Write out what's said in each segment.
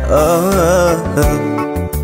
oh, oh.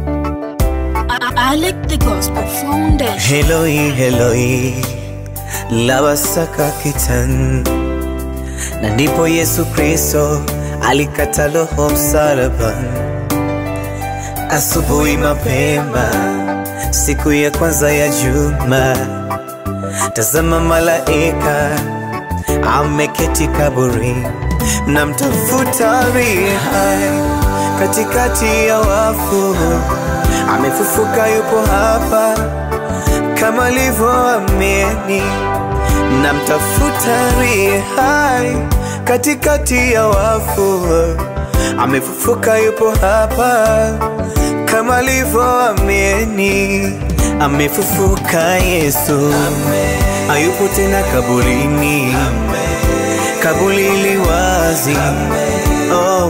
Alec the Gospel Foundation. Eloi, Eloi, lama sabakthani. Na ndipo Yesu Kristo alikata roho msalabani. Asubuhi mapema, siku ya kwanza ya juma, tazama malaika ameketi kaburini, mnamtafuta aliye hai katikati ya wafu, amefufuka, yupo hapa kama alivyoamini. Mnamtafuta aliye hai katikati ya wafu, amefufuka, yupo hapa kama alivyoamini. Amefufuka Yesu, hayupo tena kaburini, kaburi li wazi. Oh.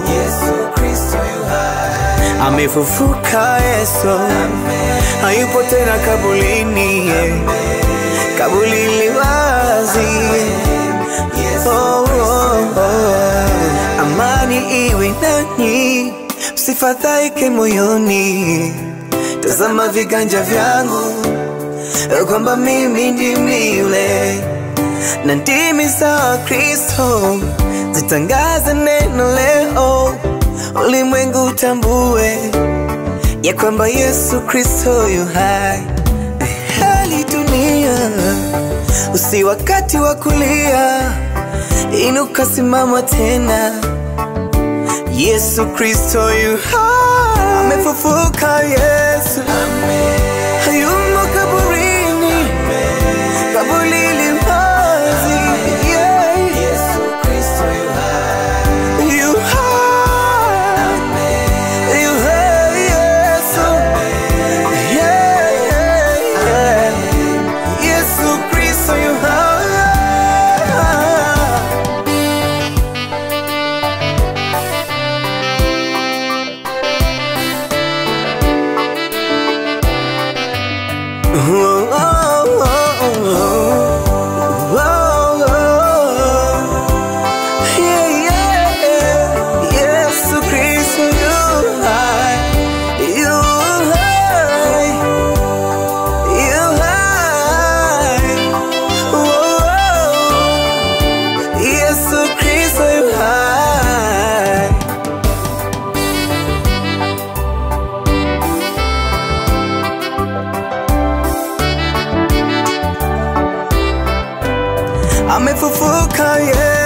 Amefufuka Yesu, hayupo tena kaburini, kaburi li wazi. Oh, oh, oh. Amani iwe nanyi, msifadhaike moyoni. Tazama viganja vyangu, kwamba mimi ndimi yule, na ndimi za Kristo zitangaze neno leo, ulimwengu utambue ya kwamba Yesu Kristo yu hai. Hali dunia, usi wakati wa kulia, inuka, simama tena. Yesu Kristo yu hai, amefufuka Yesu, hayumo kaburini, kaburi li wazi. Yeah. Yu hai, yu hai Yesu, Yeah, yeah, yeah. Yesu Kristo yu hai. Oh, oh, oh, oh, oh, oh. Yeah, yeah, yeah. Yesu Kristo yu hai, yu hai, yu hai. Oh, oh. Yesu Kristo yu hai. amefufuka Yesu.